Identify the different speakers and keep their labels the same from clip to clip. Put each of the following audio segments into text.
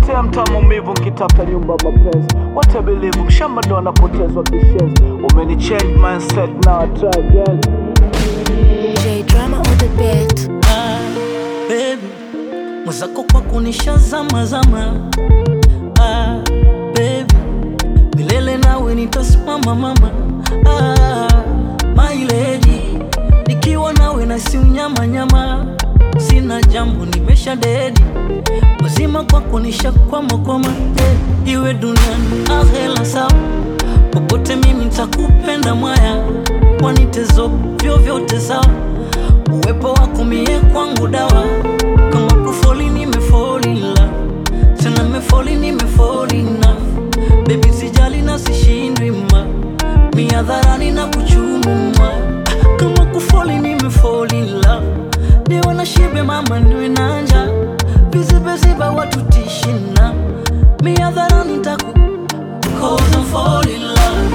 Speaker 1: Nishapotea mtaa maumivu nkitafuta nyumba mapenzi What I believe mshamba ndo anapotezwa kishenzi Umenichange mindset now I try again
Speaker 2: J drama on the beat.
Speaker 3: ah, baby mwenzako kwa kunisha zama zama ah, baby milele nawe nitasimama mama ah, my lady nikiwa nawe na si unyama nyama sina jambo nimesha dedi mazima kwa kunisha kwama kwama eh, iwe duniani ahela sawa popote mimi nitakupenda mwaya wanitezo vyovyote sawa uwepo wako mie kwangu dawa kama kufoli nimefolila tena mefoli nimefolina bebi sijali na sishindwi ma miadharani na kuchumuma kama kufoli nimefolila niwe na shibe mama niwe nanja vizibeziba watu tishina miadharani taku Cause I'm falling in love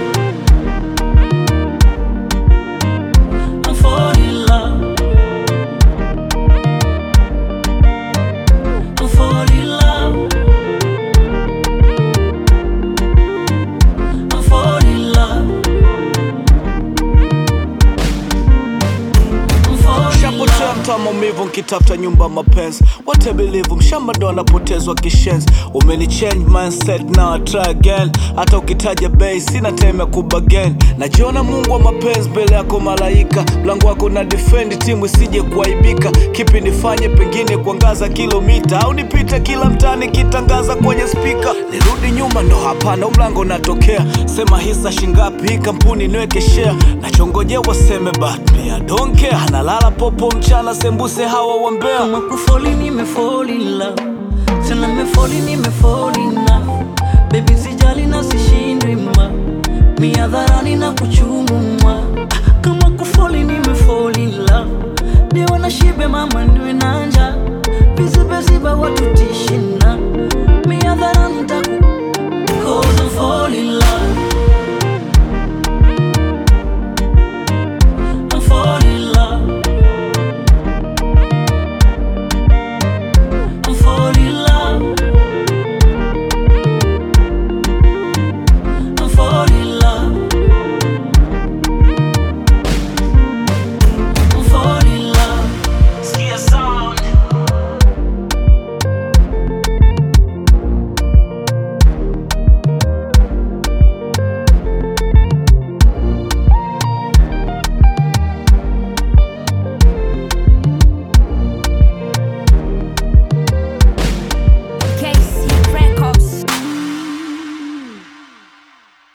Speaker 3: I'm falling in love. I'm falling in love. I'm falling in love. I'm falling in
Speaker 1: Nishapotea
Speaker 3: love.
Speaker 1: mtaa maumivu nkitafuta nyumba mapenzi What I believe mshamba ndo anapotezwa kishenzi Umenichange mindset now I try again Hata ukitaja bei sina time ya kubagain Najiona mungu wa mapenzi mbele yako malaika Mlango wako na defend timu isije kuaibika Kipi nifanye pengine kuangaza kilomita Au nipite kila mtaani kitangaza kwenye spika Nirudi nyuma ndo hapana mlango natokea Sema hisa shingapi hii kampuni niweke share Nachongojea waseme but me I don't care Analala popo mchana sembuse hawa wambea
Speaker 3: kama kufoli nimefoli in love tena mefoli nimefoli na bebi sijali na sishindwi ma miadharani na kuchumuma kama kufoli nimefoli in love niwe na shibe mama niwe